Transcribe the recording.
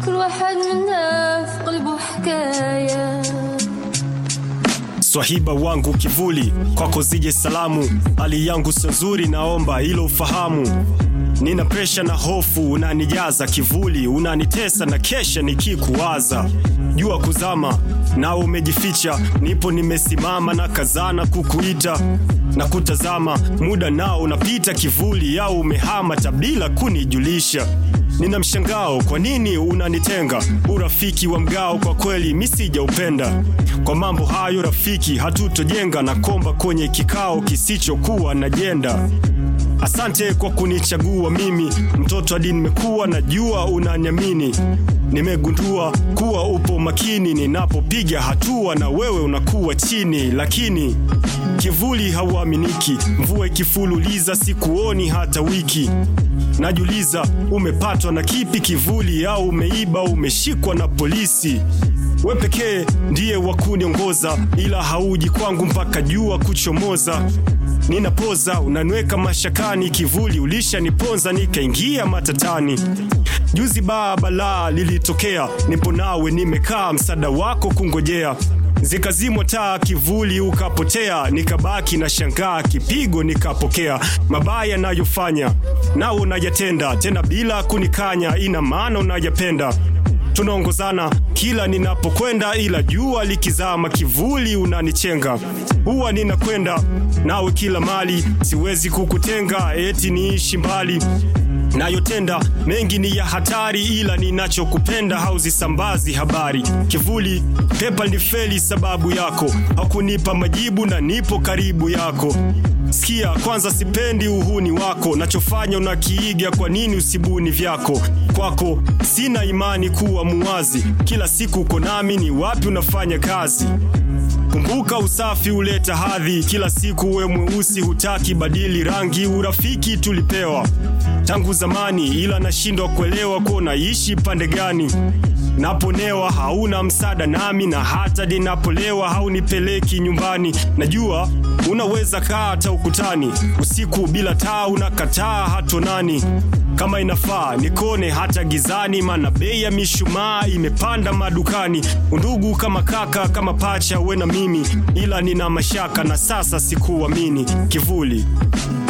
كل واحد منا في قلبه حكايه Swahiba wangu kivuli, kwako zije salamu. Hali yangu sio nzuri, naomba hilo ufahamu. Nina presha na hofu, unanijaza kivuli, unanitesa na kesha nikikuwaza. Jua kuzama nao umejificha, nipo nimesimama na kazana kukuita na kutazama, muda nao unapita kivuli, au umehama tabila kunijulisha Nina mshangao, kwa nini unanitenga? Urafiki wa mgao kwa kweli mi sijaupenda. Kwa mambo hayo rafiki, hatutojenga na komba kwenye kikao kisichokuwa na jenda. Asante kwa kunichagua mimi, mtoto hadi nimekuwa, najua unaniamini. Nimegundua kuwa upo makini ninapopiga hatua, na wewe unakuwa chini, lakini kivuli hauaminiki. Mvua ikifululiza sikuoni hata wiki Najuliza umepatwa na kipi kivuli, au umeiba, umeshikwa na polisi? We pekee ndiye wa kuniongoza, ila hauji kwangu mpaka jua kuchomoza. Ninapoza unaniweka mashakani, kivuli ulishaniponza nikaingia matatani. Juzi baa balaa lilitokea, nipo nawe nimekaa, msaada wako kungojea zikazimwa taa, kivuli ukapotea, nikabaki na shangaa, kipigo nikapokea. Mabaya nayofanya nao unayatenda, tena bila kunikanya, ina maana unayapenda. Tunaongozana kila ninapokwenda, ila jua likizama, kivuli unanichenga. Huwa ninakwenda nawe kila mali, siwezi kukutenga, eti niishi mbali nayotenda mengi ni ya hatari, ila ninachokupenda hauzisambazi habari. Kivuli pepa ni feli sababu yako, hakunipa majibu na nipo karibu yako. Sikia kwanza, sipendi uhuni wako, nachofanya unakiiga, kwa nini usibuni vyako? Kwako sina imani kuwa muwazi, kila siku uko nami, ni wapi unafanya kazi? Kumbuka usafi huleta hadhi, kila siku we mweusi, hutaki badili rangi. Urafiki tulipewa tangu zamani, ila nashindwa kuelewa kuwa naishi pande gani. Naponewa hauna msaada nami, na hata ninapolewa haunipeleki nyumbani. Najua unaweza kaa hata ukutani, usiku bila taa unakataa hatonani. Kama inafaa nikone hata gizani, maana bei ya mishumaa imepanda madukani. Undugu kama kaka, kama pacha, we na mimi, ila nina mashaka na sasa sikuamini. Kivuli